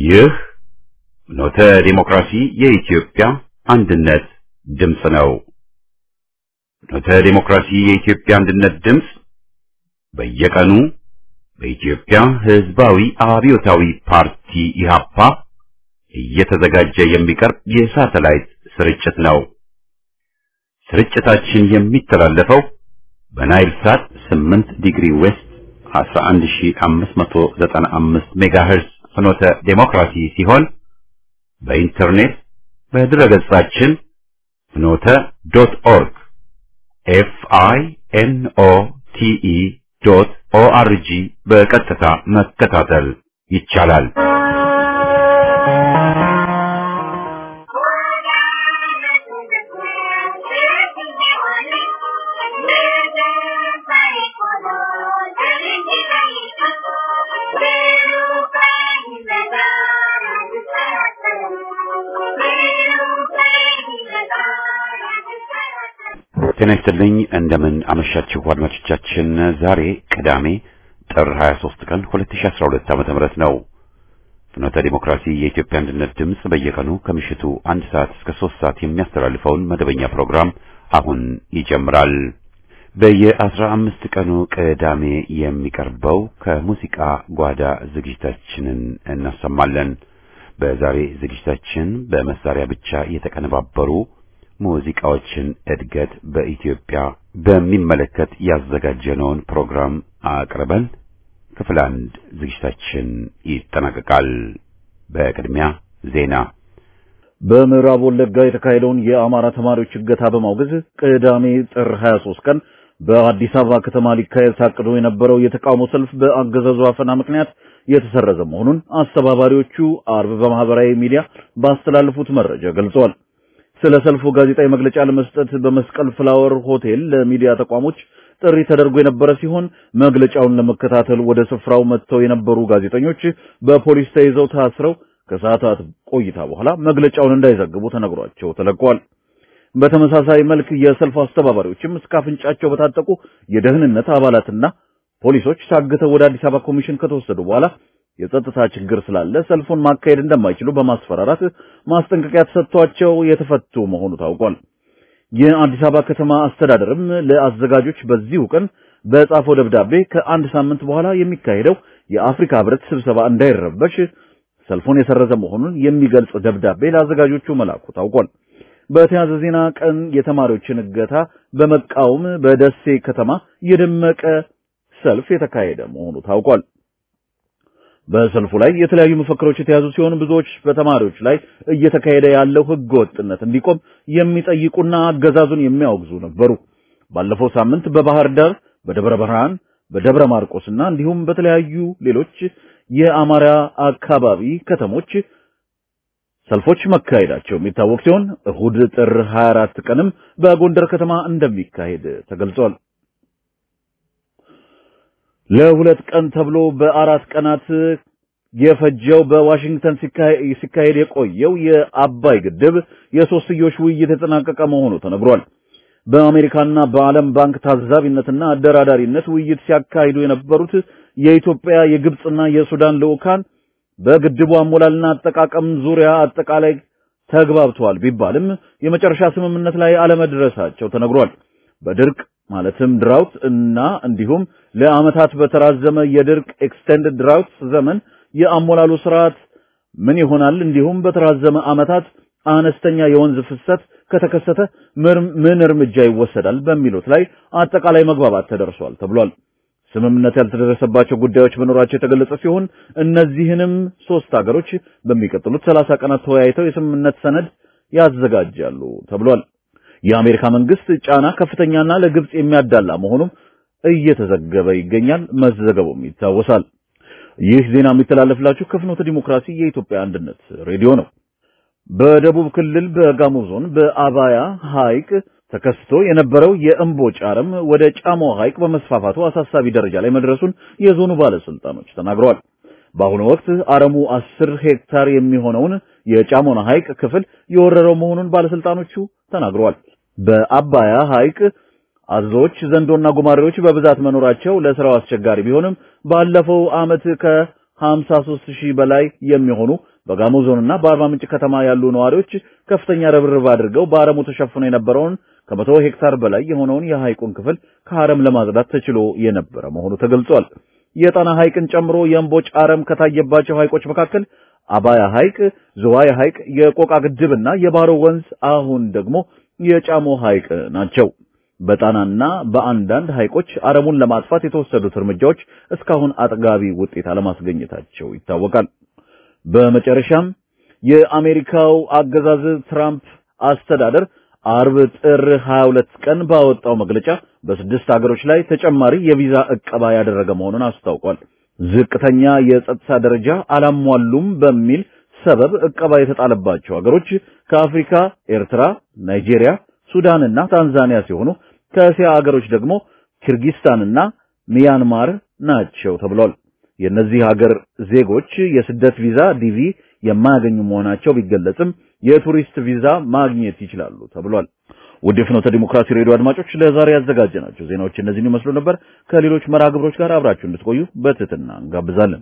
ይህ ኖተ ዲሞክራሲ የኢትዮጵያ አንድነት ድምፅ ነው። ኖተ ዲሞክራሲ የኢትዮጵያ አንድነት ድምፅ በየቀኑ በኢትዮጵያ ሕዝባዊ አብዮታዊ ፓርቲ ኢህአፓ እየተዘጋጀ የሚቀርብ የሳተላይት ስርጭት ነው። ስርጭታችን የሚተላለፈው በናይል ሳት 8 ዲግሪ ዌስት 11595 ሜጋሄርዝ ፍኖተ ዴሞክራሲ ሲሆን በኢንተርኔት በድረገጻችን ፍኖተ ዶት ኦርግ ኤፍ አይ ኤን ኦ ቲ ኢ ዶት ኦ አር ጂ በቀጥታ መከታተል ይቻላል። ጤና ይስጥልኝ እንደምን አመሻችሁ አድማጮቻችን። ዛሬ ቅዳሜ ጥር 23 ቀን 2012 ዓመተ ምህረት ነው። ፍኖተ ዲሞክራሲ የኢትዮጵያ አንድነት ድምፅ በየቀኑ ከምሽቱ አንድ ሰዓት እስከ ሶስት ሰዓት የሚያስተላልፈውን መደበኛ ፕሮግራም አሁን ይጀምራል። በየአስራ አምስት ቀኑ ቅዳሜ የሚቀርበው ከሙዚቃ ጓዳ ዝግጅታችንን እናሰማለን። በዛሬ ዝግጅታችን በመሳሪያ ብቻ የተቀነባበሩ ሙዚቃዎችን እድገት በኢትዮጵያ በሚመለከት ያዘጋጀነውን ፕሮግራም አቅርበን ክፍል አንድ ዝግጅታችን ይጠናቀቃል። በቅድሚያ ዜና። በምዕራብ ወለጋ የተካሄደውን የአማራ ተማሪዎች እገታ በማውገዝ ቅዳሜ ጥር 23 ቀን በአዲስ አበባ ከተማ ሊካሄድ ታቅዶ የነበረው የተቃውሞ ሰልፍ በአገዛዙ አፈና ምክንያት የተሰረዘ መሆኑን አስተባባሪዎቹ አርብ በማህበራዊ ሚዲያ ባስተላለፉት መረጃ ገልጸዋል። ስለ ሰልፉ ጋዜጣዊ መግለጫ ለመስጠት በመስቀል ፍላወር ሆቴል ለሚዲያ ተቋሞች ጥሪ ተደርጎ የነበረ ሲሆን መግለጫውን ለመከታተል ወደ ስፍራው መጥተው የነበሩ ጋዜጠኞች በፖሊስ ተይዘው ታስረው ከሰዓታት ቆይታ በኋላ መግለጫውን እንዳይዘግቡ ተነግሯቸው ተለቀዋል። በተመሳሳይ መልክ የሰልፍ አስተባባሪዎችም እስከ አፍንጫቸው በታጠቁ የደህንነት አባላትና ፖሊሶች ታግተው ወደ አዲስ አበባ ኮሚሽን ከተወሰዱ በኋላ የጸጥታ ችግር ስላለ ሰልፉን ማካሄድ እንደማይችሉ በማስፈራራት ማስጠንቀቂያ ተሰጥቷቸው የተፈቱ መሆኑ ታውቋል። የአዲስ አበባ ከተማ አስተዳደርም ለአዘጋጆች በዚሁ ቀን በጻፈው ደብዳቤ ከአንድ ሳምንት በኋላ የሚካሄደው የአፍሪካ ሕብረት ስብሰባ እንዳይረበሽ ሰልፉን የሰረዘ መሆኑን የሚገልጽ ደብዳቤ ለአዘጋጆቹ መላኩ ታውቋል። በተያያዘ ዜና ቀን የተማሪዎችን እገታ በመቃወም በደሴ ከተማ የደመቀ ሰልፍ የተካሄደ መሆኑ ታውቋል። በሰልፉ ላይ የተለያዩ መፈክሮች የተያዙ ሲሆን ብዙዎች በተማሪዎች ላይ እየተካሄደ ያለው ሕገ ወጥነት እንዲቆም የሚጠይቁና አገዛዙን የሚያወግዙ ነበሩ። ባለፈው ሳምንት በባህር ዳር፣ በደብረ ብርሃን፣ በደብረ ማርቆስና እንዲሁም በተለያዩ ሌሎች የአማራ አካባቢ ከተሞች ሰልፎች መካሄዳቸው የሚታወቅ ሲሆን እሁድ ጥር 24 ቀንም በጎንደር ከተማ እንደሚካሄድ ተገልጿል። ለሁለት ቀን ተብሎ በአራት ቀናት የፈጀው በዋሽንግተን ሲካሄድ የቆየው የአባይ ግድብ የሶስትዮሽ ውይይት የተጠናቀቀ መሆኑ ተነግሯል። በአሜሪካና በዓለም ባንክ ታዛቢነትና አደራዳሪነት ውይይት ሲያካሂዱ የነበሩት የኢትዮጵያ የግብፅና የሱዳን ልዑካን በግድቡ አሞላልና አጠቃቀም ዙሪያ አጠቃላይ ተግባብተዋል ቢባልም የመጨረሻ ስምምነት ላይ አለመድረሳቸው ተነግሯል። በድርቅ ማለትም ድራውት እና እንዲሁም ለዓመታት በተራዘመ የድርቅ ኤክስቴንድድ ድራውት ዘመን የአሞላሉ ስርዓት ምን ይሆናል፣ እንዲሁም በተራዘመ ዓመታት አነስተኛ የወንዝ ፍሰት ከተከሰተ ምን እርምጃ ይወሰዳል በሚሉት ላይ አጠቃላይ መግባባት ተደርሷል ተብሏል። ስምምነት ያልተደረሰባቸው ጉዳዮች መኖራቸው የተገለጸ ሲሆን እነዚህንም ሶስት ሀገሮች በሚቀጥሉት ሰላሳ ቀናት ተወያይተው የስምምነት ሰነድ ያዘጋጃሉ ተብሏል። የአሜሪካ መንግስት ጫና ከፍተኛና ለግብጽ የሚያዳላ መሆኑም እየተዘገበ ይገኛል። መዘገቡም ይታወሳል። ይህ ዜና የሚተላለፍላችሁ ከፍኖተ ዲሞክራሲ የኢትዮጵያ አንድነት ሬዲዮ ነው። በደቡብ ክልል በጋሞ ዞን በአባያ ሐይቅ ተከስቶ የነበረው የእምቦጭ አረም ወደ ጫሞ ሐይቅ በመስፋፋቱ አሳሳቢ ደረጃ ላይ መድረሱን የዞኑ ባለስልጣኖች ተናግረዋል። በአሁኑ ወቅት አረሙ አስር ሄክታር የሚሆነውን የጫሞና ሐይቅ ክፍል የወረረው መሆኑን ባለስልጣኖቹ ተናግረዋል። በአባያ ሐይቅ አዞዎች፣ ዘንዶና ጉማሬዎች በብዛት መኖራቸው ለስራው አስቸጋሪ ቢሆንም ባለፈው ዓመት ከ 53 ሺህ በላይ የሚሆኑ በጋሞ ዞንና በአርባ ምንጭ ከተማ ያሉ ነዋሪዎች ከፍተኛ ርብርብ አድርገው በአረሙ ተሸፍኖ የነበረውን ከመቶ ሄክታር በላይ የሆነውን የሐይቁን ክፍል ከአረም ለማጽዳት ተችሎ የነበረ መሆኑ ተገልጿል። የጣና ሐይቅን ጨምሮ የእምቦጭ አረም ከታየባቸው ሐይቆች መካከል አባያ ሐይቅ፣ ዝዋይ ሐይቅ፣ የቆቃ ግድብና የባሮ ወንዝ አሁን ደግሞ የጫሞ ሐይቅ ናቸው። በጣናና በአንዳንድ ሐይቆች አረሙን ለማጥፋት የተወሰዱት እርምጃዎች እስካሁን አጥጋቢ ውጤት አለማስገኘታቸው ይታወቃል። በመጨረሻም የአሜሪካው አገዛዝ ትራምፕ አስተዳደር አርብ ጥር 22 ቀን ባወጣው መግለጫ በስድስት ሀገሮች ላይ ተጨማሪ የቪዛ ዕቀባ ያደረገ መሆኑን አስታውቋል። ዝቅተኛ የጸጥታ ደረጃ አላሟሉም በሚል ሰበብ ዕቀባ የተጣለባቸው ሀገሮች ከአፍሪካ ኤርትራ፣ ናይጄሪያ፣ ሱዳንና ታንዛኒያ ሲሆኑ ከእስያ ሀገሮች ደግሞ ኪርጊስታንና ሚያንማር ናቸው ተብሏል። የእነዚህ ሀገር ዜጎች የስደት ቪዛ ዲቪ የማያገኙ መሆናቸው ቢገለጽም የቱሪስት ቪዛ ማግኘት ይችላሉ ተብሏል። ውድ የፍኖተ ዲሞክራሲ ሬዲዮ አድማጮች ለዛሬ ያዘጋጀናቸው ዜናዎች እነዚህን ይመስሉ ነበር። ከሌሎች መርሃ ግብሮች ጋር አብራችሁ እንድትቆዩ በትህትና እንጋብዛለን።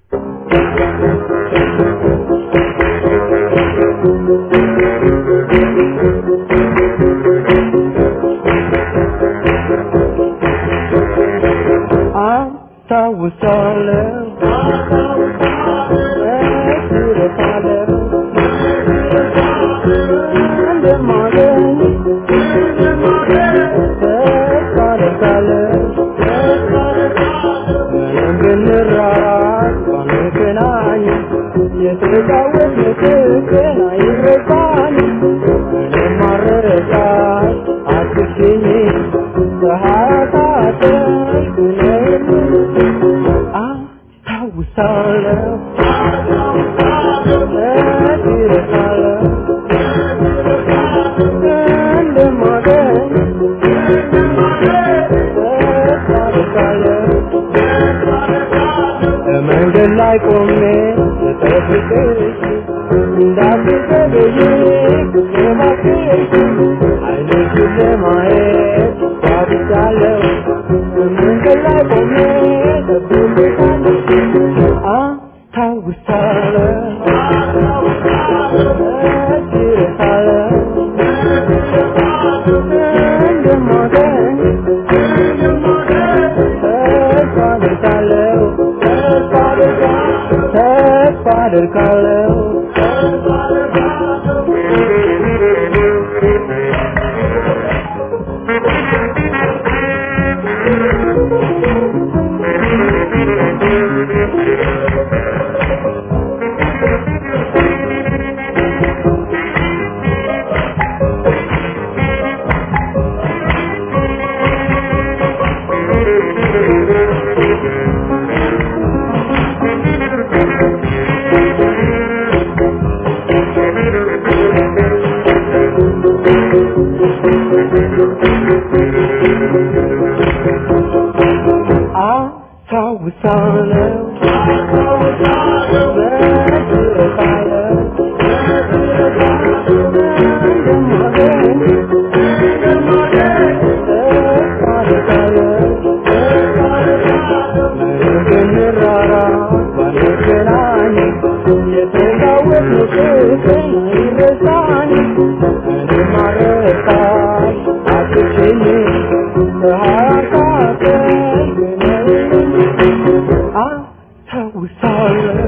መንገድ ላይ ቆሜ ስጠብቅሽ እንዳትዘገይ እባክሽ ዓይንሽን ለማየት ጓጉቻለሁ። መንገድ ላይ ቆሜ እጠብቅሻለሁ። አስታውሳለሁ እረሳለሁ እንደማገኝ ተስፋ አደርጋለሁ ተስፋ አደርጋለሁ አስታውሳለሁ እረሳለሁ እንደማገኝ ተስፋ አደርጋለሁ ብንራራቅ ባንገናኝ የተጋወቅነው ፍቅር አይረሳኝ እኔም አልረሳሽ አትችይኝ ከሀያታተኝ አስታውሳለሁ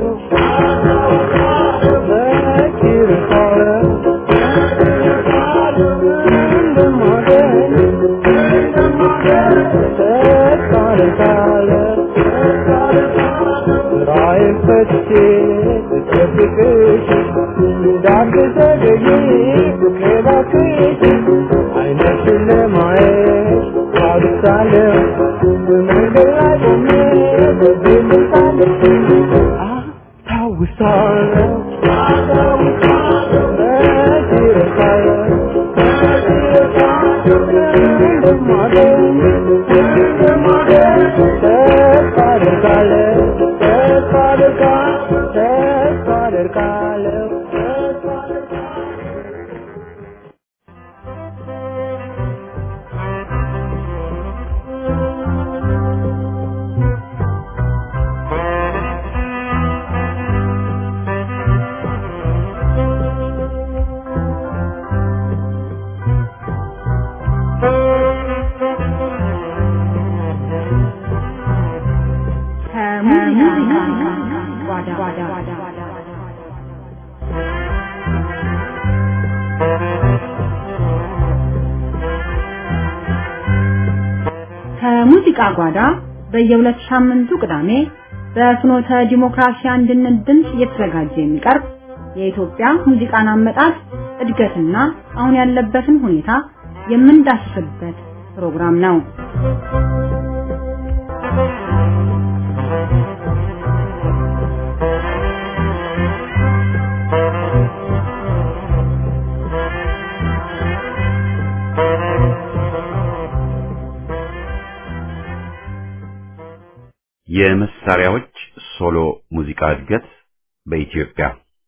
መች እረሳለሁ እንደማገኝ ተስፋ አደርጋለሁ ስራዬን ፈትቼ ስጠብቅሽ እንዳትዘገይ ፍቅሬ እባክሽ ዓይንሽን ለማየት ጓጉቻለሁ በመንገድ ላይ ቆሜ እጠብቅሻለሁ አስታውሳለሁ መች እረሳለሁ እንደማገኝ ተስፋ አደርጋለሁ ተስፋ አደርጋለሁ ተስፋ አደርጋለሁ ተስፋ አደርጋለሁ ጓዳ ከሙዚቃ ጓዳ በየሁለት ሳምንቱ ቅዳሜ በፍኖተ ዲሞክራሲ አንድነት ድምፅ እየተዘጋጀ የሚቀርብ የኢትዮጵያ ሙዚቃን አመጣጥ እድገትና አሁን ያለበትን ሁኔታ የምንዳስስበት ፕሮግራም ነው። የመሳሪያዎች ሶሎ ሙዚቃ እድገት በኢትዮጵያ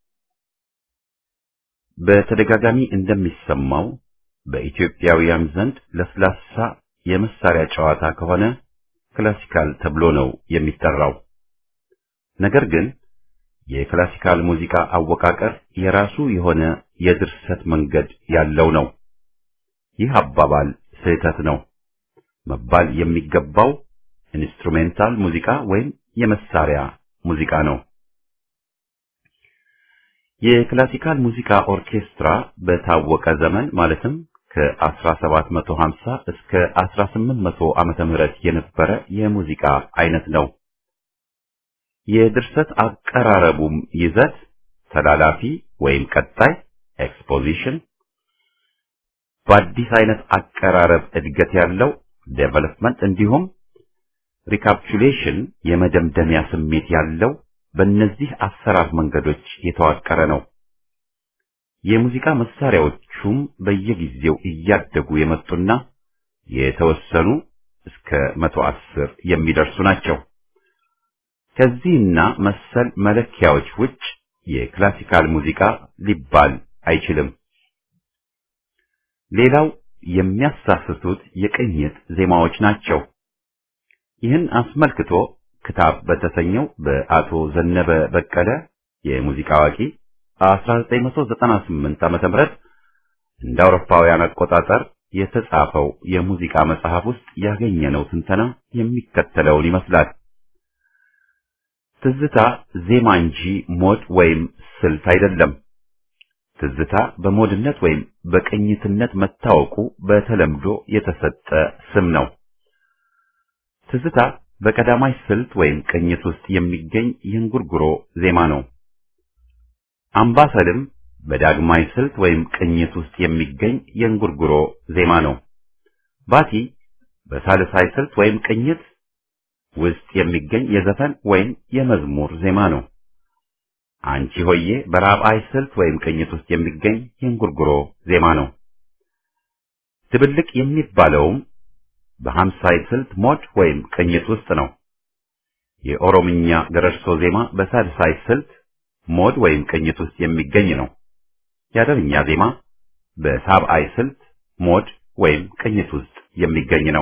በተደጋጋሚ እንደሚሰማው በኢትዮጵያውያን ዘንድ ለስላሳ የመሳሪያ ጨዋታ ከሆነ ክላሲካል ተብሎ ነው የሚጠራው። ነገር ግን የክላሲካል ሙዚቃ አወቃቀር የራሱ የሆነ የድርሰት መንገድ ያለው ነው። ይህ አባባል ስህተት ነው። መባል የሚገባው ኢንስትሩሜንታል ሙዚቃ ወይም የመሳሪያ ሙዚቃ ነው። የክላሲካል ሙዚቃ ኦርኬስትራ በታወቀ ዘመን ማለትም ከ1750 እስከ 1800 ዓመተ ምህረት የነበረ የሙዚቃ አይነት ነው። የድርሰት አቀራረቡም ይዘት ተላላፊ ወይም ቀጣይ ኤክስፖዚሽን፣ በአዲስ አይነት አቀራረብ እድገት ያለው ዴቨሎፕመንት እንዲሁም ሪካፕቹሌሽን የመደምደሚያ ስሜት ያለው በእነዚህ አሰራር መንገዶች የተዋቀረ ነው። የሙዚቃ መሳሪያዎቹም በየጊዜው እያደጉ የመጡና የተወሰኑ እስከ መቶ አስር የሚደርሱ ናቸው። ከዚህና መሰል መለኪያዎች ውጭ የክላሲካል ሙዚቃ ሊባል አይችልም። ሌላው የሚያሳስቱት የቅኝት ዜማዎች ናቸው። ይህን አስመልክቶ ክታብ በተሰኘው በአቶ ዘነበ በቀለ የሙዚቃ አዋቂ 1998 ዓመተ ምህረት እንደ አውሮፓውያን አቆጣጠር የተጻፈው የሙዚቃ መጽሐፍ ውስጥ ያገኘነው ትንተና የሚከተለውን ይመስላል። ትዝታ ዜማ እንጂ ሞድ ወይም ስልት አይደለም። ትዝታ በሞድነት ወይም በቅኝትነት መታወቁ በተለምዶ የተሰጠ ስም ነው። ትዝታ በቀዳማይ ስልት ወይም ቅኝት ውስጥ የሚገኝ የእንጉርጉሮ ዜማ ነው። አምባሰልም በዳግማይ ስልት ወይም ቅኝት ውስጥ የሚገኝ የእንጉርጉሮ ዜማ ነው። ባቲ በሳልሳይ ስልት ወይም ቅኝት ውስጥ የሚገኝ የዘፈን ወይም የመዝሙር ዜማ ነው። አንቺ ሆዬ በራብዓይ ስልት ወይም ቅኝት ውስጥ የሚገኝ የእንጉርጉሮ ዜማ ነው። ድብልቅ የሚባለውም በሀምሳይ ስልት ሞድ ወይም ቅኝት ውስጥ ነው። የኦሮምኛ ገረርሶ ዜማ በሳልሳይ ስልት ሞድ ወይም ቅኝት ውስጥ የሚገኝ ነው። የአደርኛ ዜማ በሳብዓይ ስልት ሞድ ወይም ቅኝት ውስጥ የሚገኝ ነው።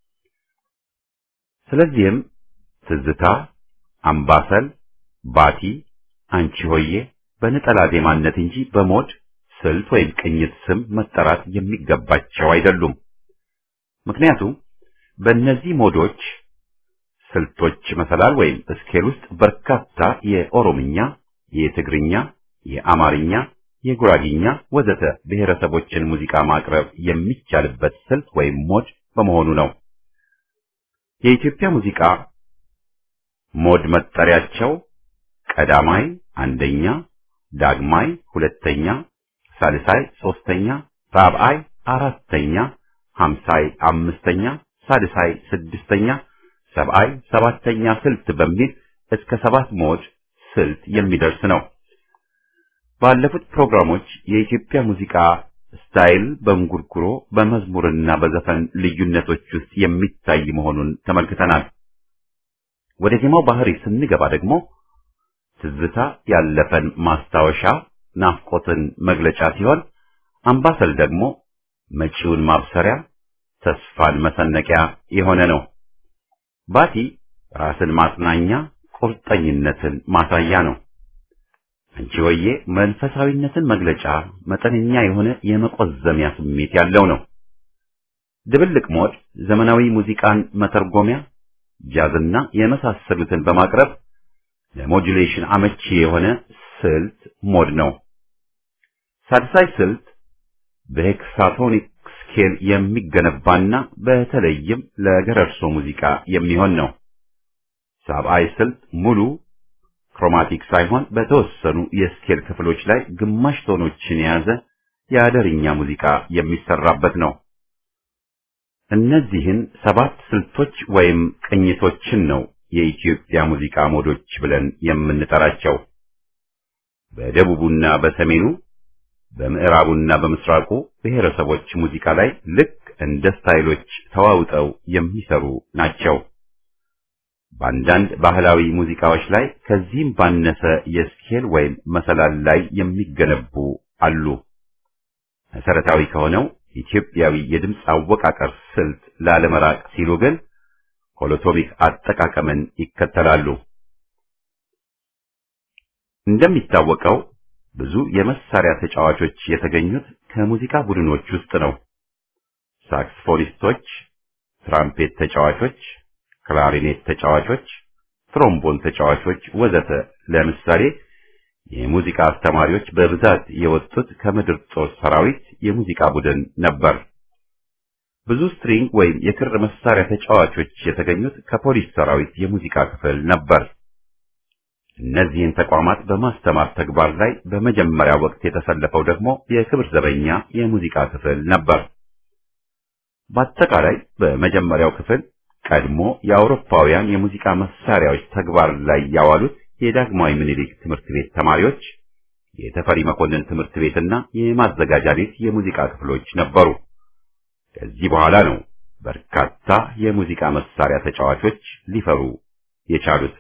ስለዚህም ትዝታ፣ አምባሰል፣ ባቲ፣ አንቺ ሆዬ በነጠላ ዜማነት እንጂ በሞድ ስልት ወይም ቅኝት ስም መጠራት የሚገባቸው አይደሉም። ምክንያቱም በእነዚህ ሞዶች ስልቶች መሰላል ወይም ስኬል ውስጥ በርካታ የኦሮምኛ፣ የትግርኛ፣ የአማርኛ፣ የጉራጊኛ ወዘተ ብሔረሰቦችን ሙዚቃ ማቅረብ የሚቻልበት ስልት ወይም ሞድ በመሆኑ ነው። የኢትዮጵያ ሙዚቃ ሞድ መጠሪያቸው ቀዳማይ አንደኛ፣ ዳግማይ ሁለተኛ፣ ሳልሳይ ሶስተኛ፣ ራብዓይ አራተኛ፣ ሀምሳይ አምስተኛ፣ ሳልሳይ ስድስተኛ፣ ሰብዓይ ሰባተኛ ስልት በሚል እስከ ሰባት ሞድ ስልት የሚደርስ ነው። ባለፉት ፕሮግራሞች የኢትዮጵያ ሙዚቃ ስታይል በእንጉርጉሮ በመዝሙርና በዘፈን ልዩነቶች ውስጥ የሚታይ መሆኑን ተመልክተናል። ወደ ዜማው ባህሪ ስንገባ ደግሞ ትዝታ ያለፈን ማስታወሻ ናፍቆትን መግለጫ ሲሆን፣ አምባሰል ደግሞ መጪውን ማብሰሪያ ተስፋን መሰነቂያ የሆነ ነው። ባቲ ራስን ማጽናኛ ቁርጠኝነትን ማሳያ ነው። አንቺ ሆዬ መንፈሳዊነትን መግለጫ መጠነኛ የሆነ የመቆዘሚያ ስሜት ያለው ነው። ድብልቅ ሞድ ዘመናዊ ሙዚቃን መተርጎሚያ ጃዝና የመሳሰሉትን በማቅረብ ለሞጁሌሽን አመቺ የሆነ ስልት ሞድ ነው። ሳድሳይ ስልት በሄክሳቶኒክ ስኬል የሚገነባና በተለይም ለገረርሶ ሙዚቃ የሚሆን ነው። ሳብአይ ስልት ሙሉ ክሮማቲክ ሳይሆን በተወሰኑ የስኬል ክፍሎች ላይ ግማሽ ቶኖችን የያዘ የአደርኛ ሙዚቃ የሚሰራበት ነው። እነዚህን ሰባት ስልቶች ወይም ቅኝቶችን ነው የኢትዮጵያ ሙዚቃ ሞዶች ብለን የምንጠራቸው። በደቡቡና በሰሜኑ በምዕራቡና በምስራቁ ብሔረሰቦች ሙዚቃ ላይ ልክ እንደ ስታይሎች ተዋውጠው የሚሰሩ ናቸው። በአንዳንድ ባህላዊ ሙዚቃዎች ላይ ከዚህም ባነሰ የስኬል ወይም መሰላል ላይ የሚገነቡ አሉ። መሰረታዊ ከሆነው ኢትዮጵያዊ የድምፅ አወቃቀር ስልት ላለመራቅ ሲሉ ግን ሆሎቶሚክ አጠቃቀምን ይከተላሉ። እንደሚታወቀው ብዙ የመሳሪያ ተጫዋቾች የተገኙት ከሙዚቃ ቡድኖች ውስጥ ነው። ሳክስፎኒስቶች፣ ትራምፔት ተጫዋቾች፣ ክላሪኔት ተጫዋቾች፣ ትሮምቦን ተጫዋቾች ወዘተ ለምሳሌ የሙዚቃ አስተማሪዎች በብዛት የወጡት ከምድር ጦር ሰራዊት የሙዚቃ ቡድን ነበር። ብዙ ስትሪንግ ወይም የክር መሳሪያ ተጫዋቾች የተገኙት ከፖሊስ ሰራዊት የሙዚቃ ክፍል ነበር። እነዚህን ተቋማት በማስተማር ተግባር ላይ በመጀመሪያ ወቅት የተሰለፈው ደግሞ የክብር ዘበኛ የሙዚቃ ክፍል ነበር። በአጠቃላይ በመጀመሪያው ክፍል ቀድሞ የአውሮፓውያን የሙዚቃ መሳሪያዎች ተግባር ላይ ያዋሉት የዳግማዊ ምኒልክ ትምህርት ቤት ተማሪዎች፣ የተፈሪ መኮንን ትምህርት ቤትና የማዘጋጃ ቤት የሙዚቃ ክፍሎች ነበሩ። ከዚህ በኋላ ነው በርካታ የሙዚቃ መሳሪያ ተጫዋቾች ሊፈሩ የቻሉት።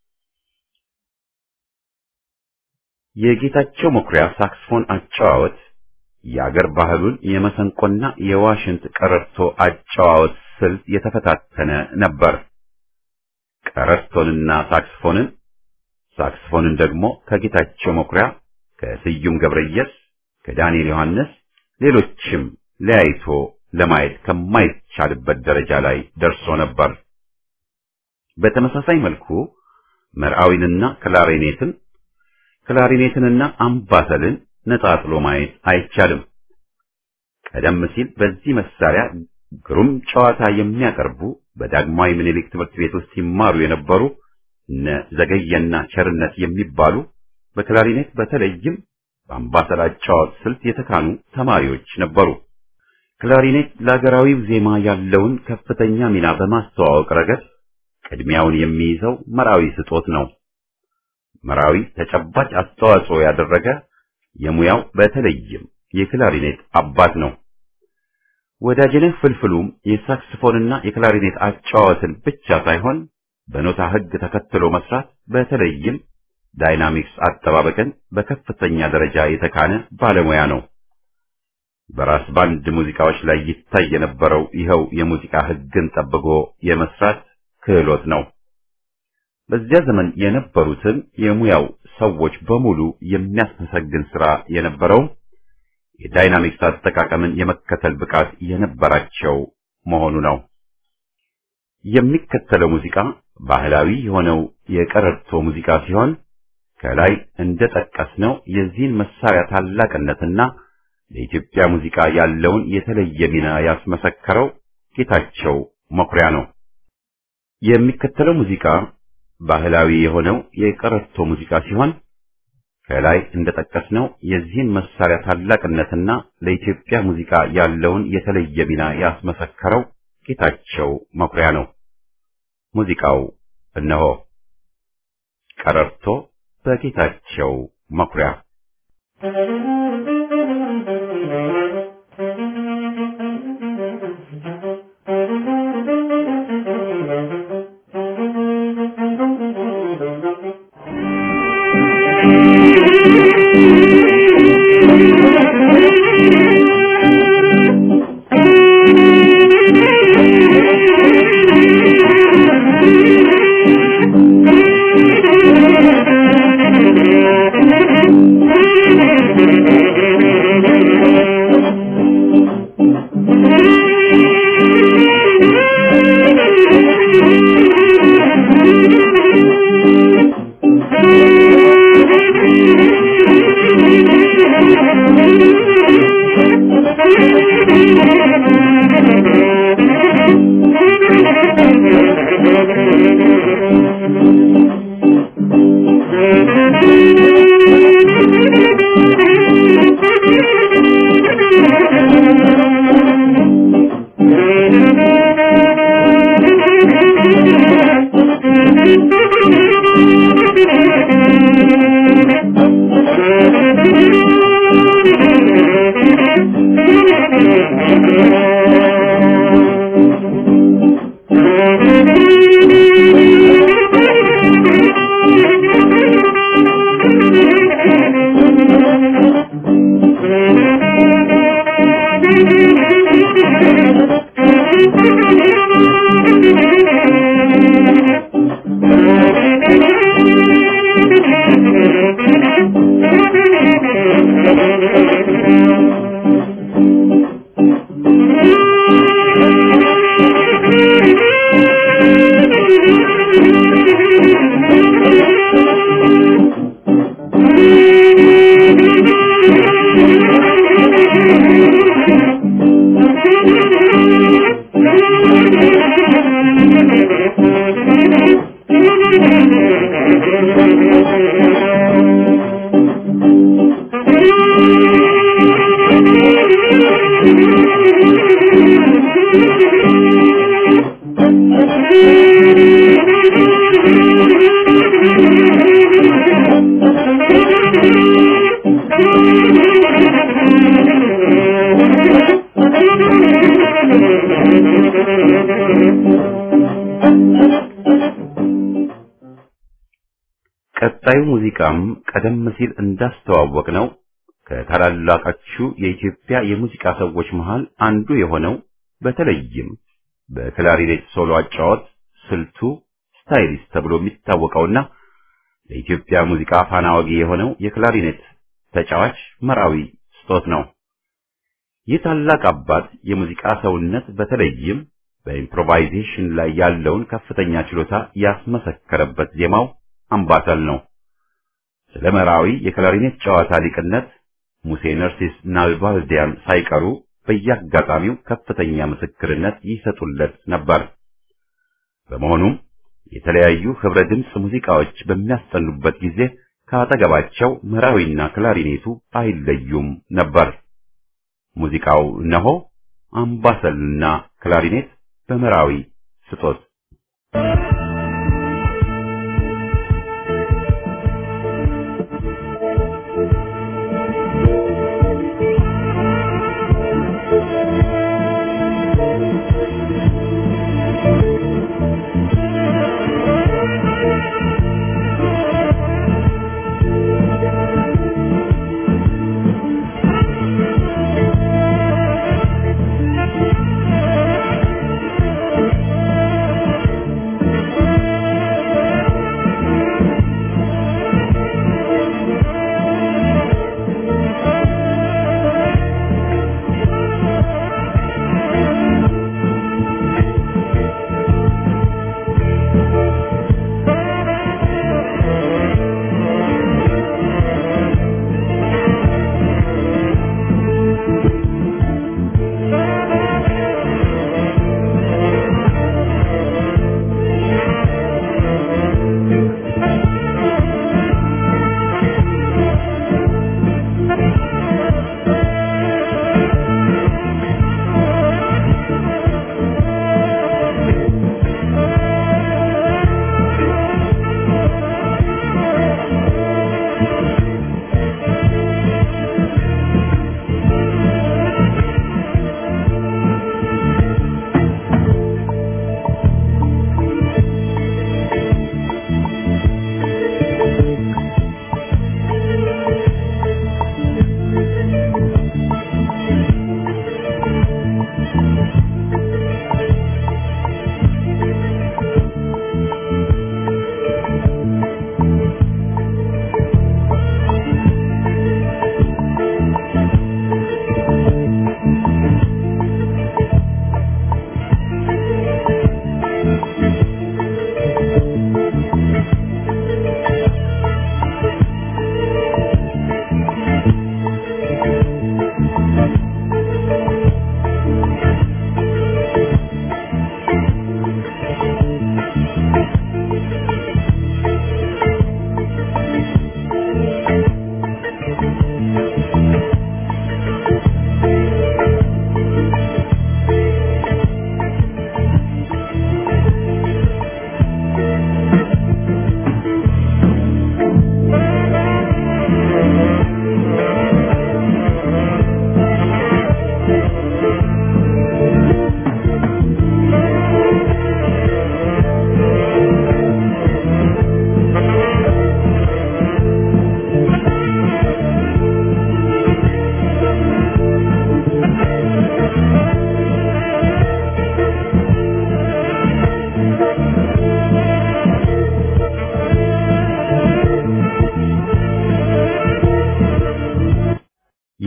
የጌታቸው መኩሪያ ሳክስፎን አጨዋወት የአገር ባህሉን የመሰንቆና የዋሽንት ቀረርቶ አጨዋወት ስልት የተፈታተነ ነበር። ቀረርቶንና ሳክስፎንን ሳክስፎንን ደግሞ ከጌታቸው መኩሪያ፣ ከስዩም ገብረየስ፣ ከዳንኤል ዮሐንስ ሌሎችም ለያይቶ ለማየት ከማይቻልበት ደረጃ ላይ ደርሶ ነበር። በተመሳሳይ መልኩ መርዓዊንና ክላሪኔትን ክላሪኔትንና አምባሰልን ነጣጥሎ ማየት አይቻልም። ቀደም ሲል በዚህ መሳሪያ ግሩም ጨዋታ የሚያቀርቡ በዳግማዊ ምኒልክ ትምህርት ቤት ውስጥ ሲማሩ የነበሩ እነ ዘገየና ቸርነት የሚባሉ በክላሪኔት በተለይም በአምባሰል አጨዋወት ስልት የተካኑ ተማሪዎች ነበሩ። ክላሪኔት ለሀገራዊው ዜማ ያለውን ከፍተኛ ሚና በማስተዋወቅ ረገድ ቅድሚያውን የሚይዘው መራዊ ስጦት ነው። መራዊ ተጨባጭ አስተዋጽኦ ያደረገ የሙያው በተለይም የክላሪኔት አባት ነው። ወዳጅነህ ፍልፍሉም የሳክስፎንና የክላሪኔት አጨዋወትን ብቻ ሳይሆን በኖታ ሕግ ተከትሎ መስራት በተለይም ዳይናሚክስ አጠባበቅን በከፍተኛ ደረጃ የተካነ ባለሙያ ነው። በራስ ባንድ ሙዚቃዎች ላይ ይታይ የነበረው ይኸው የሙዚቃ ሕግን ጠብቆ የመስራት ክህሎት ነው። በዚያ ዘመን የነበሩትን የሙያው ሰዎች በሙሉ የሚያስመሰግን ስራ የነበረው የዳይናሚክስ አጠቃቀምን የመከተል ብቃት የነበራቸው መሆኑ ነው። የሚከተለው ሙዚቃ ባህላዊ የሆነው የቀረርቶ ሙዚቃ ሲሆን ከላይ እንደጠቀስነው የዚህን መሳሪያ ታላቅነትና ለኢትዮጵያ ሙዚቃ ያለውን የተለየ ሚና ያስመሰከረው ጌታቸው መኩሪያ ነው። የሚከተለው ሙዚቃ ባህላዊ የሆነው የቀረርቶ ሙዚቃ ሲሆን ከላይ እንደጠቀስነው የዚህን መሳሪያ ታላቅነትና ለኢትዮጵያ ሙዚቃ ያለውን የተለየ ሚና ያስመሰከረው ጌታቸው መኩሪያ ነው። ሙዚቃው እነሆ ቀረርቶ በጌታቸው መኩሪያ Thank you. ቀጣዩ ሙዚቃም ቀደም ሲል እንዳስተዋወቅ ነው ከታላላቆቹ የኢትዮጵያ የሙዚቃ ሰዎች መሃል አንዱ የሆነው በተለይም በክላሪኔት ሶሎ አጫወት ስልቱ ስታይሊስት ተብሎ የሚታወቀውና ለኢትዮጵያ ሙዚቃ ፋና ወጊ የሆነው የክላሪኔት ተጫዋች መራዊ ስጦት ነው። ይህ ታላቅ አባት የሙዚቃ ሰውነት በተለይም በኢምፕሮቫይዜሽን ላይ ያለውን ከፍተኛ ችሎታ ያስመሰከረበት ዜማው አምባሰል ነው። ስለ መራዊ የክላሪኔት ጨዋታ ሊቅነት ሙሴ ነርሲስ ናልባልዲያን ሳይቀሩ በየአጋጣሚው ከፍተኛ ምስክርነት ይሰጡለት ነበር። በመሆኑም የተለያዩ ህብረ ድምፅ ሙዚቃዎች በሚያስጠኑበት ጊዜ ከአጠገባቸው መራዊና ክላሪኔቱ አይለዩም ነበር። ሙዚቃው እነሆ አምባሰልና ክላሪኔት በመራዊ ስጦት Thank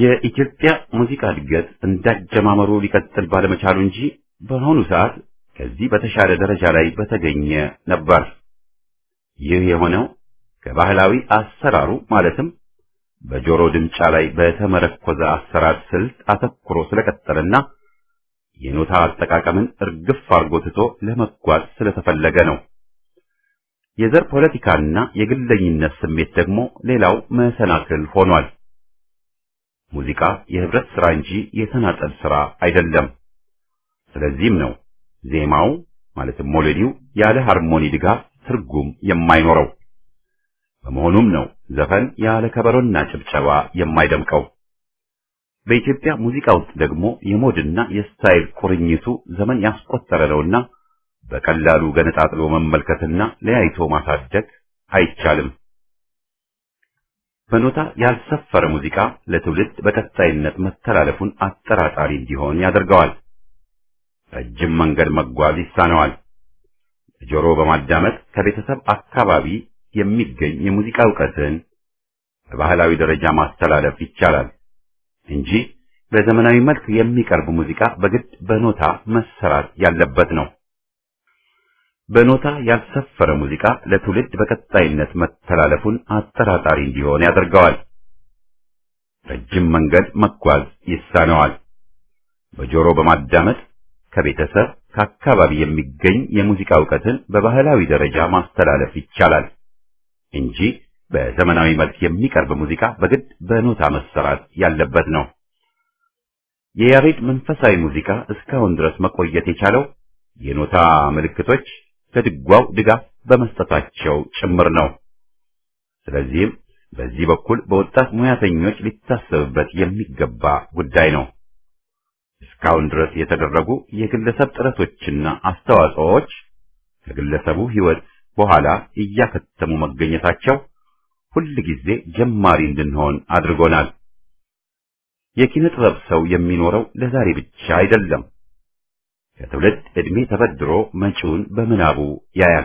የኢትዮጵያ ሙዚቃ እድገት እንዳጀማመሩ ሊቀጥል ባለመቻሉ እንጂ በአሁኑ ሰዓት ከዚህ በተሻለ ደረጃ ላይ በተገኘ ነበር። ይህ የሆነው ከባህላዊ አሰራሩ ማለትም በጆሮ ድምጫ ላይ በተመረኮዘ አሰራር ስልት አተኩሮ ስለቀጠለና የኖታ አጠቃቀምን እርግፍ አርጎ ትቶ ለመጓዝ ስለተፈለገ ነው። የዘር ፖለቲካና የግለኝነት ስሜት ደግሞ ሌላው መሰናክል ሆኗል። ሙዚቃ የህብረት ስራ እንጂ የተናጠል ስራ አይደለም። ስለዚህም ነው ዜማው ማለትም ሞሎዲው ያለ ሃርሞኒ ድጋፍ ትርጉም የማይኖረው። በመሆኑም ነው ዘፈን ያለ ከበሮና ጭብጨባ የማይደምቀው። በኢትዮጵያ ሙዚቃ ውስጥ ደግሞ የሞድና የስታይል ቁርኝቱ ዘመን ያስቆጠረ ነውና በቀላሉ ገነጣጥሎ መመልከትና ለያይቶ ማሳደግ አይቻልም። በኖታ ያልሰፈረ ሙዚቃ ለትውልድ በቀጣይነት መተላለፉን አጠራጣሪ እንዲሆን ያደርገዋል። ረጅም መንገድ መጓዝ ይሳነዋል። ጆሮ በማዳመጥ ከቤተሰብ አካባቢ የሚገኝ የሙዚቃ እውቀትን በባህላዊ ደረጃ ማስተላለፍ ይቻላል እንጂ በዘመናዊ መልክ የሚቀርብ ሙዚቃ በግድ በኖታ መሰራት ያለበት ነው። በኖታ ያልሰፈረ ሙዚቃ ለትውልድ በቀጣይነት መተላለፉን አጠራጣሪ እንዲሆን ያደርገዋል። ረጅም መንገድ መጓዝ ይሳነዋል። በጆሮ በማዳመጥ ከቤተሰብ ከአካባቢ የሚገኝ የሙዚቃ እውቀትን በባህላዊ ደረጃ ማስተላለፍ ይቻላል እንጂ በዘመናዊ መልክ የሚቀርብ ሙዚቃ በግድ በኖታ መሰራት ያለበት ነው። የያሬድ መንፈሳዊ ሙዚቃ እስካሁን ድረስ መቆየት የቻለው የኖታ ምልክቶች ለድጓው ድጋፍ በመስጠታቸው ጭምር ነው። ስለዚህም በዚህ በኩል በወጣት ሙያተኞች ሊታሰብበት የሚገባ ጉዳይ ነው። እስካሁን ድረስ የተደረጉ የግለሰብ ጥረቶችና አስተዋጽኦዎች ከግለሰቡ ሕይወት በኋላ እያከተሙ መገኘታቸው ሁል ጊዜ ጀማሪ እንድንሆን አድርጎናል። የኪነ ጥበብ ሰው የሚኖረው ለዛሬ ብቻ አይደለም። ከትውልድ ዕድሜ ተበድሮ መጪውን በምናቡ ያያል።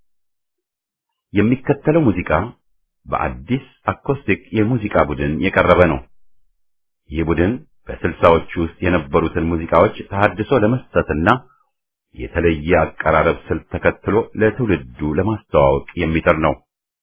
የሚከተለው ሙዚቃ በአዲስ አኮስቲክ የሙዚቃ ቡድን የቀረበ ነው። ይህ ቡድን በስልሳዎቹ ውስጥ የነበሩትን ሙዚቃዎች ተሐድሶ ለመስጠትና የተለየ አቀራረብ ስልት ተከትሎ ለትውልዱ ለማስተዋወቅ የሚጥር ነው።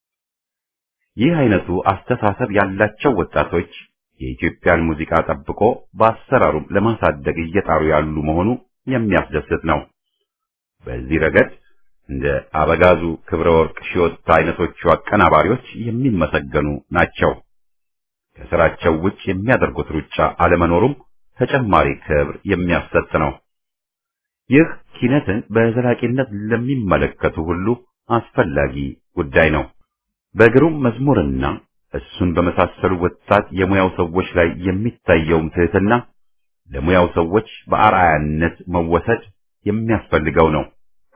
ይህ አይነቱ አስተሳሰብ ያላቸው ወጣቶች የኢትዮጵያን ሙዚቃ ጠብቆ በአሰራሩም ለማሳደግ እየጣሩ ያሉ መሆኑ የሚያስደስት ነው። በዚህ ረገድ እንደ አበጋዙ ክብረ ወርቅ ሺዮታ አይነቶቹ አቀናባሪዎች የሚመሰገኑ ናቸው። ከስራቸው ውጭ የሚያደርጉት ሩጫ አለመኖሩም ተጨማሪ ክብር የሚያሰጥ ነው። ይህ ኪነትን በዘላቂነት ለሚመለከቱ ሁሉ አስፈላጊ ጉዳይ ነው። በግሩም መዝሙርና እሱን በመሳሰሉ ወጣት የሙያው ሰዎች ላይ የሚታየውም ትህትና ለሙያው ሰዎች በአርአያነት መወሰድ የሚያስፈልገው ነው።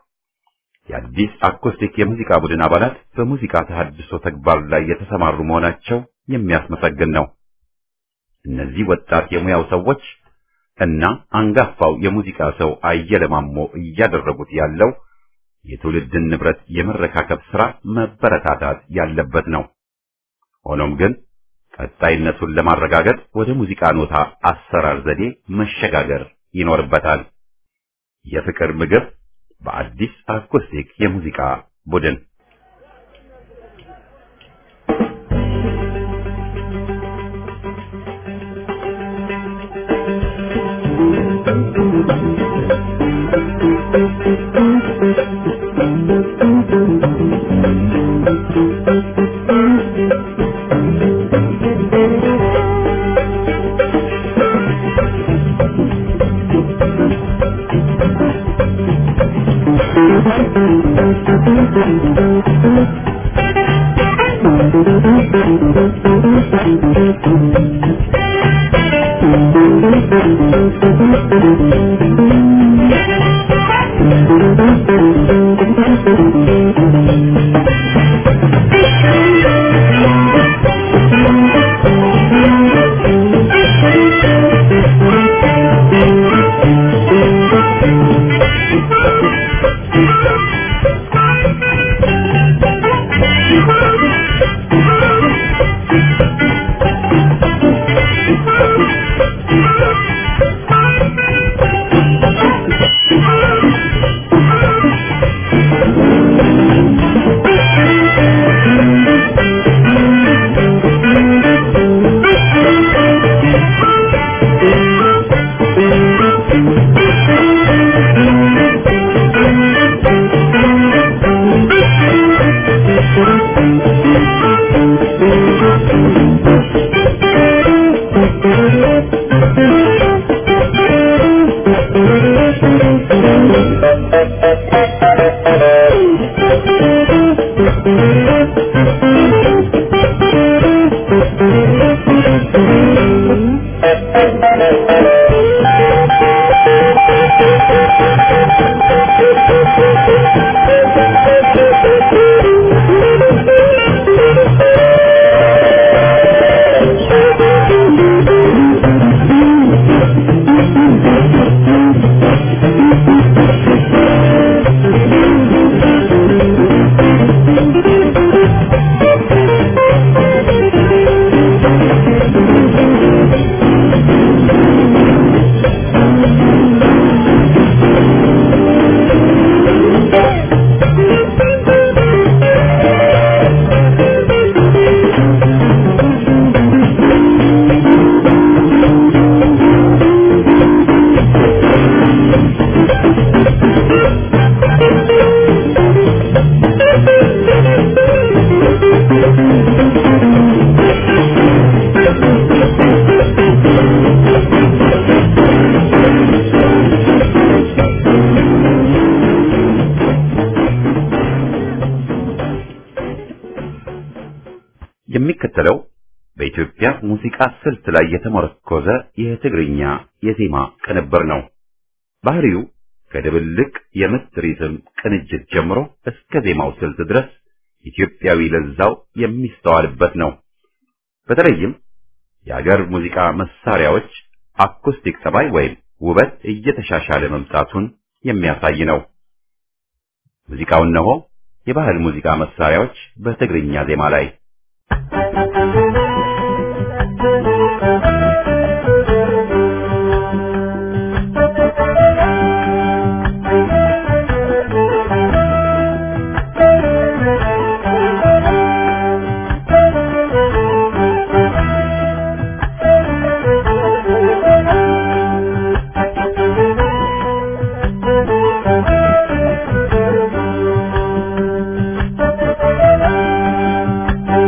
የአዲስ አኮስቲክ የሙዚቃ ቡድን አባላት በሙዚቃ ተሐድሶ ተግባር ላይ የተሰማሩ መሆናቸው የሚያስመሰግን ነው። እነዚህ ወጣት የሙያው ሰዎች እና አንጋፋው የሙዚቃ ሰው አየለ ማሞ እያደረጉት ያለው የትውልድን ንብረት የመረካከብ ሥራ መበረታታት ያለበት ነው። ሆኖም ግን ቀጣይነቱን ለማረጋገጥ ወደ ሙዚቃ ኖታ አሰራር ዘዴ መሸጋገር ይኖርበታል። የፍቅር ምግብ በአዲስ አኮስቲክ የሙዚቃ ቡድን Thank you. የሚከተለው በኢትዮጵያ ሙዚቃ ስልት ላይ የተመረኮዘ የትግርኛ የዜማ ቅንብር ነው። ባህሪው ከድብልቅ የምት ሪትም ቅንጅት ጀምሮ እስከ ዜማው ስልት ድረስ ኢትዮጵያዊ ለዛው የሚስተዋልበት ነው። በተለይም የአገር ሙዚቃ መሳሪያዎች አኩስቲክ ጠባይ ወይም ውበት እየተሻሻለ መምጣቱን የሚያሳይ ነው። ሙዚቃው እነሆ የባህል ሙዚቃ መሳሪያዎች በትግርኛ ዜማ ላይ Thank you.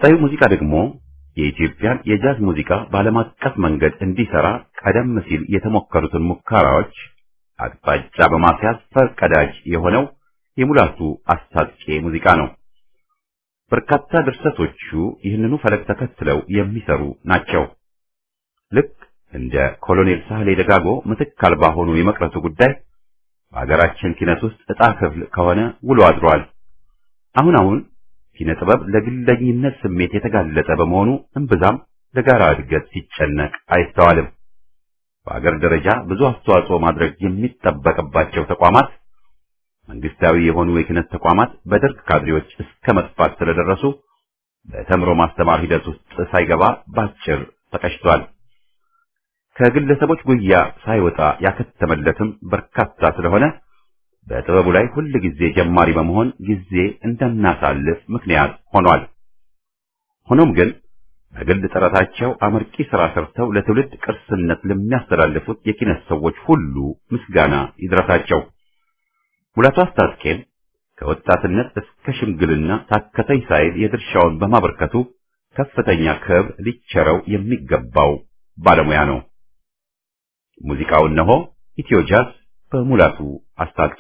ቀጣዩ ሙዚቃ ደግሞ የኢትዮጵያን የጃዝ ሙዚቃ በዓለም አቀፍ መንገድ እንዲሰራ ቀደም ሲል የተሞከሩትን ሙከራዎች አቅጣጫ በማስያዝ ፈርቀዳጅ የሆነው የሙላቱ አስታጥቄ ሙዚቃ ነው። በርካታ ድርሰቶቹ ይህንኑ ፈለግ ተከትለው የሚሰሩ ናቸው። ልክ እንደ ኮሎኔል ሳህሌ ደጋጎ ምትክ አልባ ሆኖ የመቅረቱ ጉዳይ በሀገራችን ኪነት ውስጥ ዕጣ ክፍል ከሆነ ውሎ አድሯል። አሁን አሁን ኪነ ጥበብ ለግለኝነት ስሜት የተጋለጠ በመሆኑ እምብዛም ለጋራ እድገት ሲጨነቅ አይስተዋልም። በአገር ደረጃ ብዙ አስተዋጽኦ ማድረግ የሚጠበቅባቸው ተቋማት መንግስታዊ የሆኑ የኪነት ተቋማት በደርግ ካድሬዎች እስከ መጥፋት ስለደረሱ በተምሮ ማስተማር ሂደት ውስጥ ሳይገባ ባጭር ተቀጭቷል። ከግለሰቦች ጉያ ሳይወጣ ያከተመለትም በርካታ ስለሆነ በጥበቡ ላይ ሁል ጊዜ ጀማሪ በመሆን ጊዜ እንደናሳልፍ ምክንያት ሆኗል። ሆኖም ግን በግል ጥረታቸው አመርቂ ሥራ ሰርተው ለትውልድ ቅርስነት ለሚያስተላልፉት የኪነት ሰዎች ሁሉ ምስጋና ይድረሳቸው። ሙላቱ አስታጥቄም ከወጣትነት እስከ ሽምግልና ታከተኝ ሳይል የድርሻውን በማበርከቱ ከፍተኛ ክብር ሊቸረው የሚገባው ባለሙያ ነው። ሙዚቃው እነሆ ኢትዮ ጃዝ በሙላቱ አስታጥቄ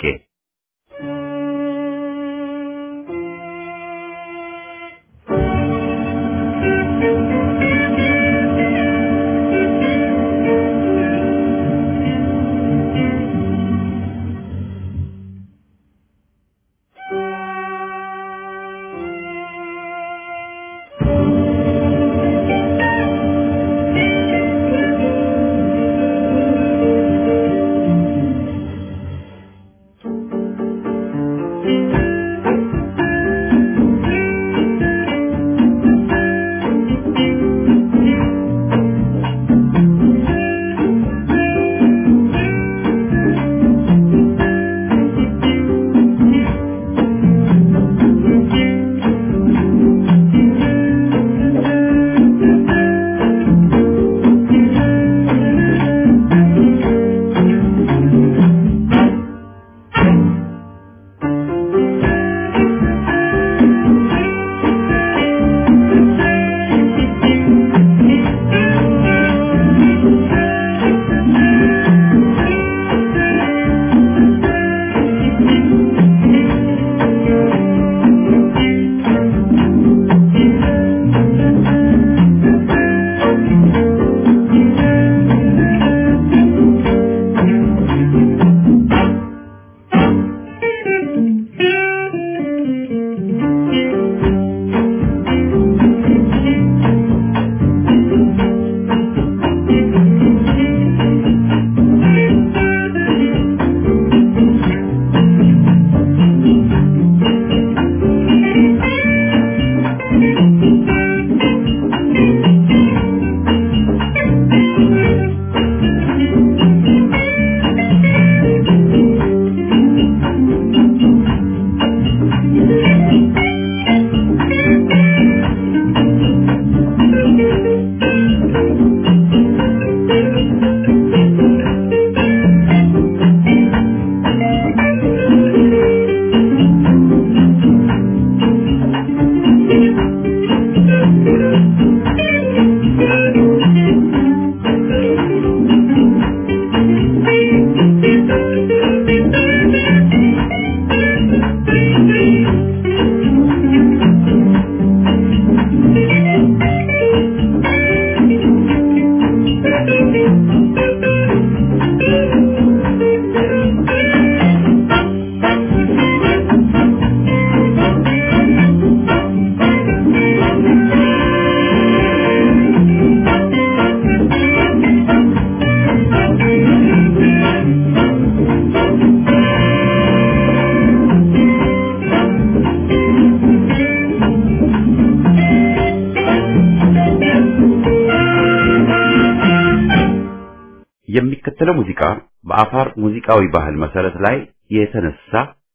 የሚከተለው ሙዚቃ በአፋር ሙዚቃዊ ባህል መሰረት ላይ የተነሳ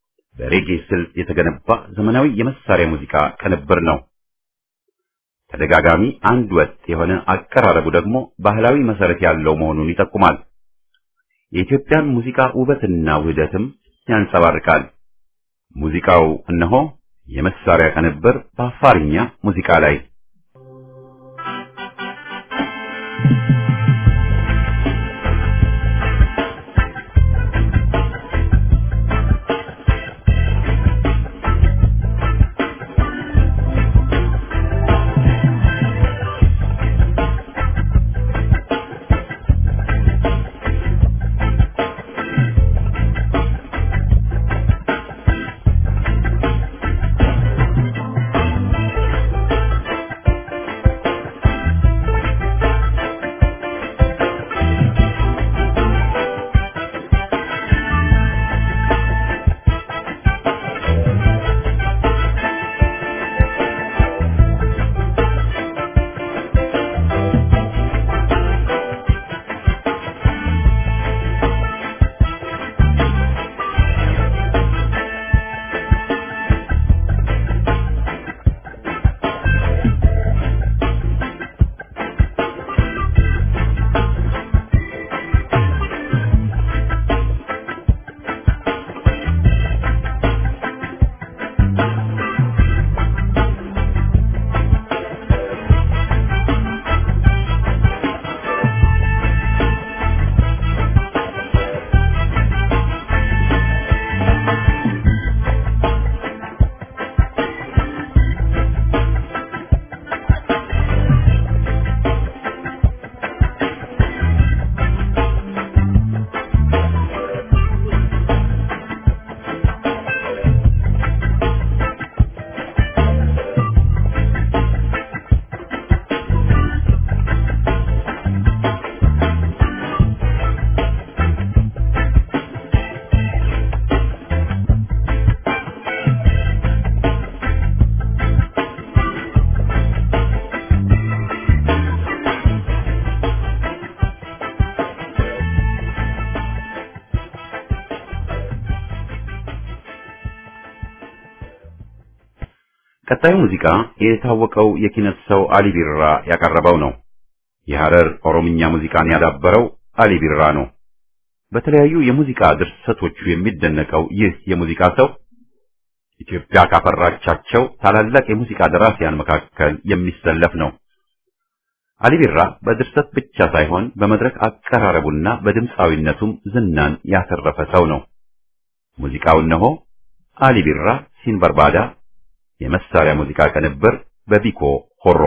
በሬጌ ስልት የተገነባ ዘመናዊ የመሳሪያ ሙዚቃ ቅንብር ነው። ተደጋጋሚ አንድ ወጥ የሆነ አቀራረቡ ደግሞ ባህላዊ መሰረት ያለው መሆኑን ይጠቁማል። የኢትዮጵያን ሙዚቃ ውበትና ውህደትም ያንጸባርቃል። ሙዚቃው እነሆ የመሳሪያ ቅንብር በአፋርኛ ሙዚቃ ላይ ቀጣዩ ሙዚቃ የታወቀው የኪነት ሰው አሊ ቢራ ያቀረበው ነው። የሐረር ኦሮምኛ ሙዚቃን ያዳበረው አሊ ቢራ ነው። በተለያዩ የሙዚቃ ድርሰቶቹ የሚደነቀው ይህ የሙዚቃ ሰው ኢትዮጵያ ካፈራቻቸው ታላላቅ የሙዚቃ ደራሲያን መካከል የሚሰለፍ ነው። አሊ ቢራ በድርሰት ብቻ ሳይሆን በመድረክ አቀራረቡና በድምፃዊነቱም ዝናን ያተረፈ ሰው ነው። ሙዚቃው እነሆ አሊ ቢራ ሲንበርባዳ የመሳሪያ ሙዚቃ ቅንብር በቢኮ ሆሮ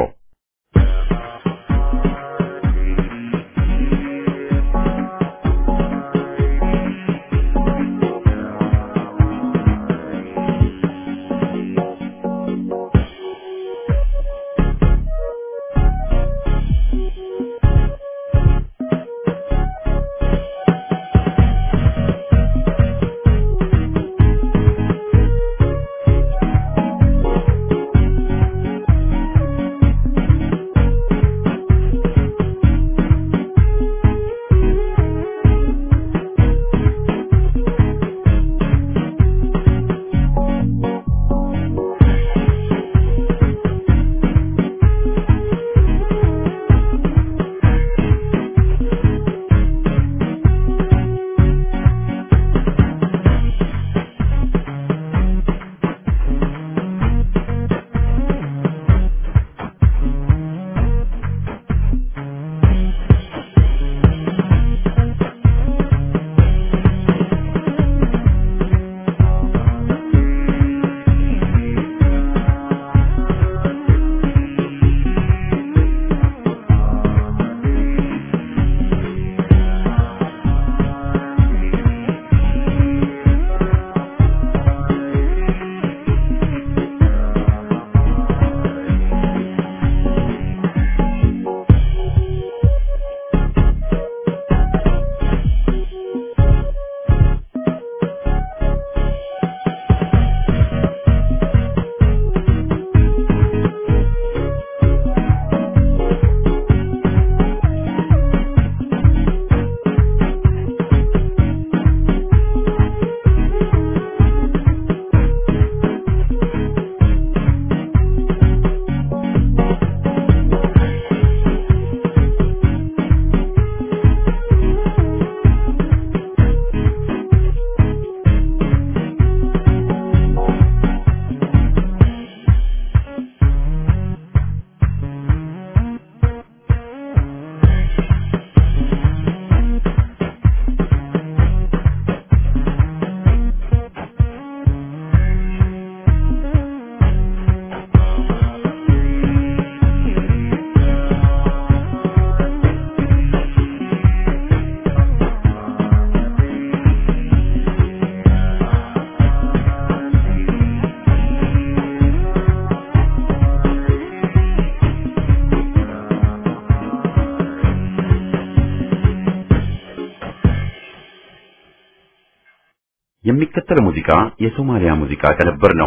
የሚከተለው ሙዚቃ የሶማሊያ ሙዚቃ ቅንብር ነው።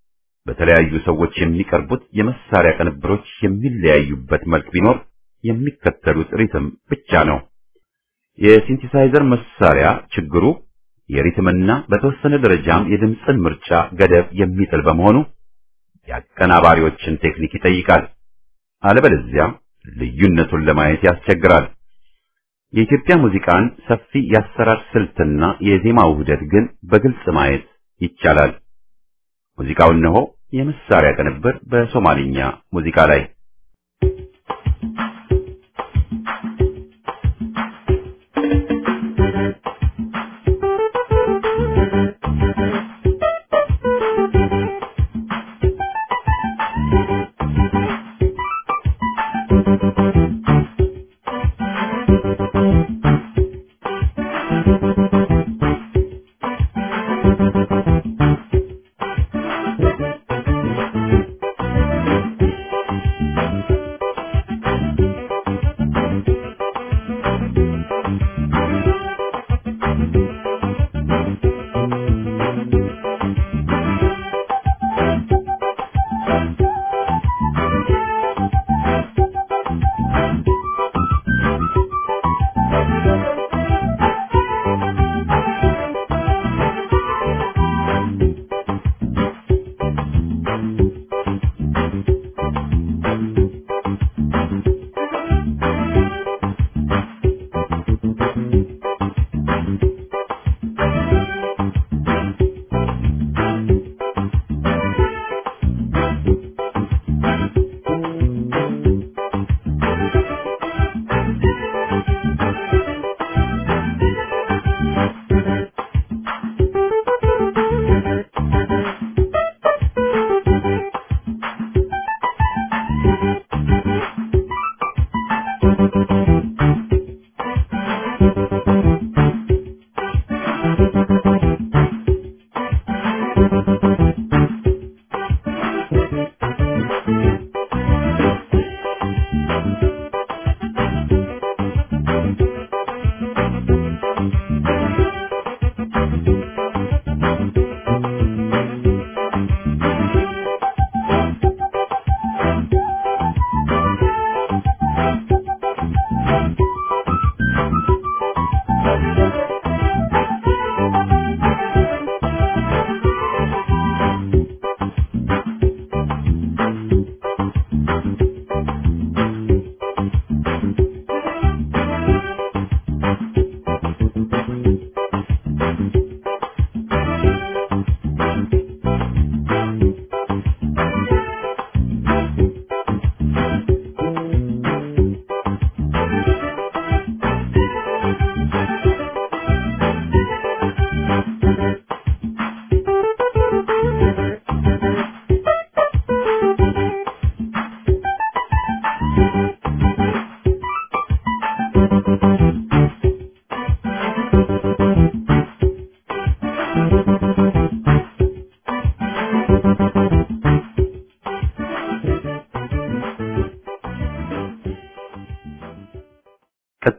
በተለያዩ ሰዎች የሚቀርቡት የመሳሪያ ቅንብሮች የሚለያዩበት መልክ ቢኖር የሚከተሉት ሪትም ብቻ ነው። የሲንቲሳይዘር መሳሪያ ችግሩ የሪትምና በተወሰነ ደረጃም የድምፅን ምርጫ ገደብ የሚጥል በመሆኑ የአቀናባሪዎችን ቴክኒክ ይጠይቃል። አለበለዚያ ልዩነቱን ለማየት ያስቸግራል። የኢትዮጵያ ሙዚቃን ሰፊ የአሰራር ስልትና የዜማ ውህደት ግን በግልጽ ማየት ይቻላል። ሙዚቃው እነሆ የመሳሪያ ቅንብር በሶማሊኛ ሙዚቃ ላይ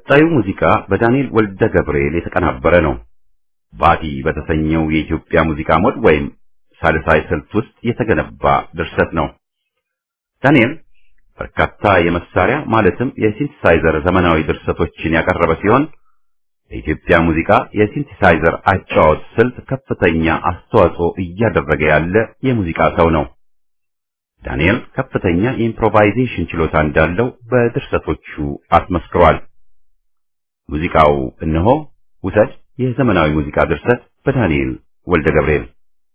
ቀጣዩ ሙዚቃ በዳንኤል ወልደ ገብርኤል የተቀናበረ ነው። ባቲ በተሰኘው የኢትዮጵያ ሙዚቃ ሞድ ወይም ሳልሳይ ስልት ውስጥ የተገነባ ድርሰት ነው። ዳንኤል በርካታ የመሳሪያ ማለትም የሲንቲሳይዘር ዘመናዊ ድርሰቶችን ያቀረበ ሲሆን ለኢትዮጵያ ሙዚቃ የሲንቲሳይዘር አጫዋወት ስልት ከፍተኛ አስተዋጽኦ እያደረገ ያለ የሙዚቃ ሰው ነው። ዳንኤል ከፍተኛ የኢምፕሮቫይዜሽን ችሎታ እንዳለው በድርሰቶቹ አስመስክሯል። ሙዚቃው እነሆ ውሰድ የዘመናዊ ሙዚቃ ድርሰት በዳንኤል ወልደ ገብርኤል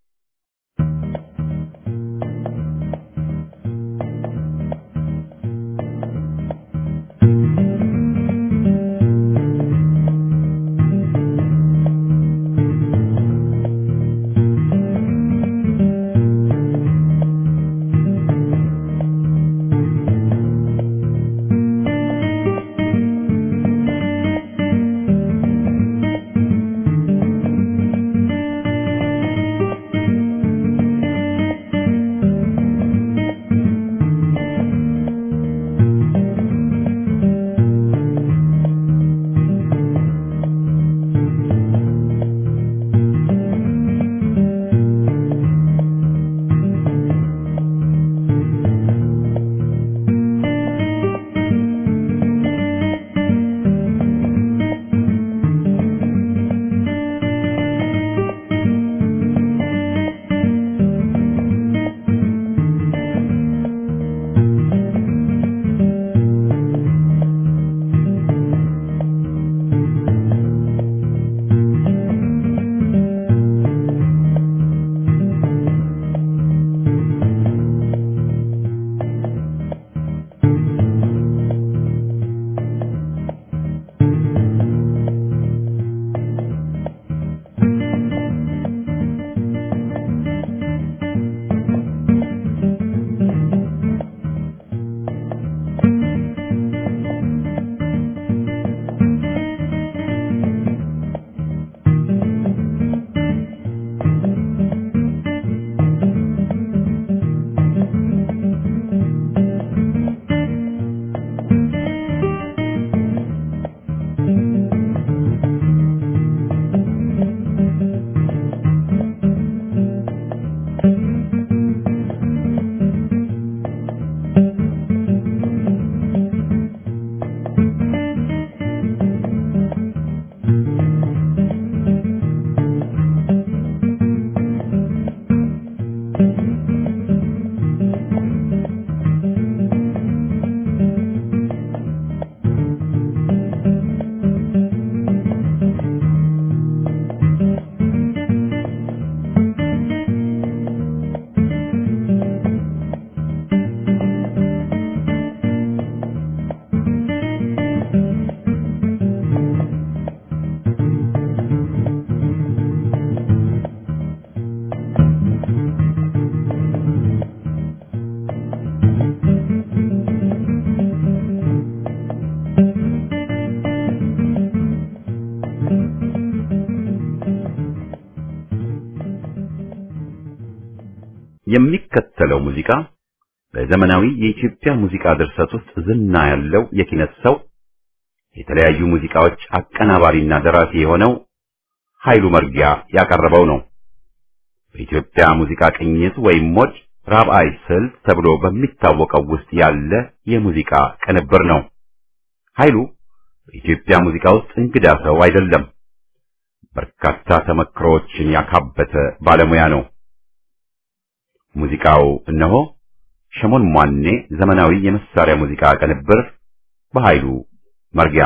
የሚከተለው ሙዚቃ በዘመናዊ የኢትዮጵያ ሙዚቃ ድርሰት ውስጥ ዝና ያለው የኪነት ሰው የተለያዩ ሙዚቃዎች አቀናባሪና ደራሲ የሆነው ኃይሉ መርጊያ ያቀረበው ነው። በኢትዮጵያ ሙዚቃ ቅኝት ወይም ሞድ ራብዓይ ስልት ተብሎ በሚታወቀው ውስጥ ያለ የሙዚቃ ቅንብር ነው። ኃይሉ በኢትዮጵያ ሙዚቃ ውስጥ እንግዳ ሰው አይደለም። በርካታ ተመክሮዎችን ያካበተ ባለሙያ ነው። ሙዚቃው እነሆ ሸሞን ሟኔ ዘመናዊ የመሳሪያ ሙዚቃ ቅንብር በኃይሉ መርጊያ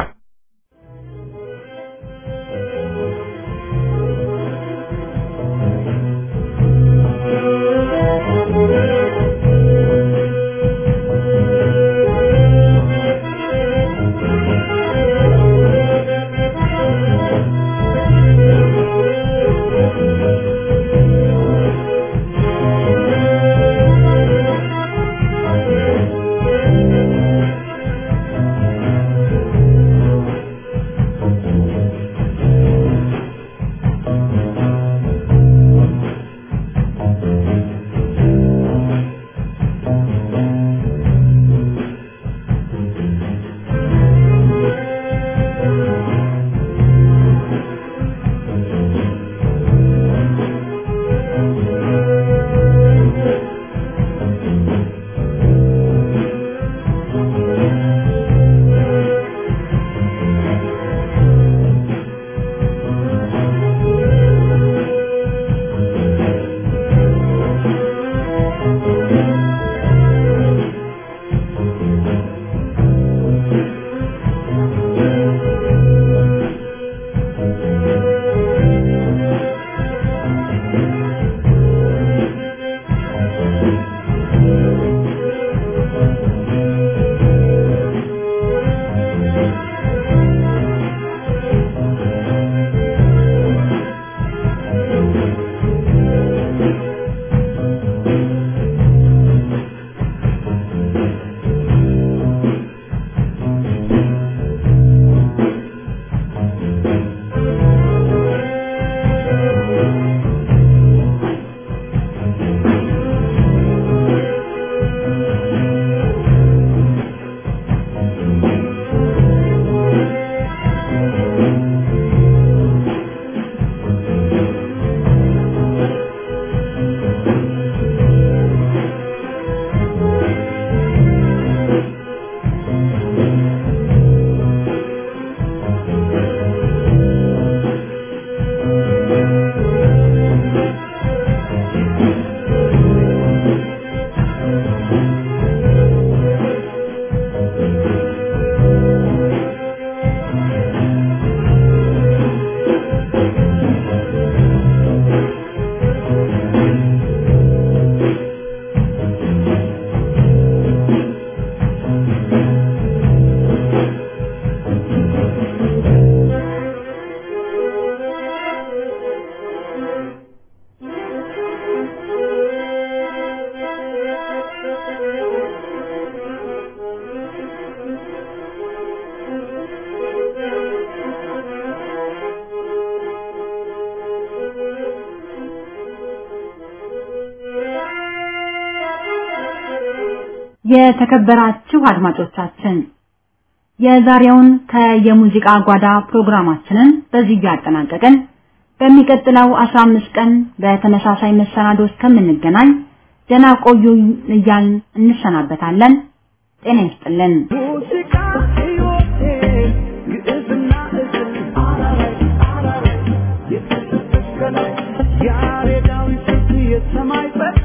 Thank የተከበራችሁ አድማጮቻችን የዛሬውን ከየሙዚቃ ጓዳ ፕሮግራማችንን በዚህ ያጠናቀቅን። በሚቀጥለው 15 ቀን በተመሳሳይ መሰናዶ እስከምንገናኝ ደህና ቆዩ እያልን እንሰናበታለን። ጤና ይስጥልን። ሙዚቃ ሕይወቴ ግዕዝና እዝል አራራይ አራራይ የተሰጠች ከላይ ያሬዳዊ ስልት የሰማይ ጸጋ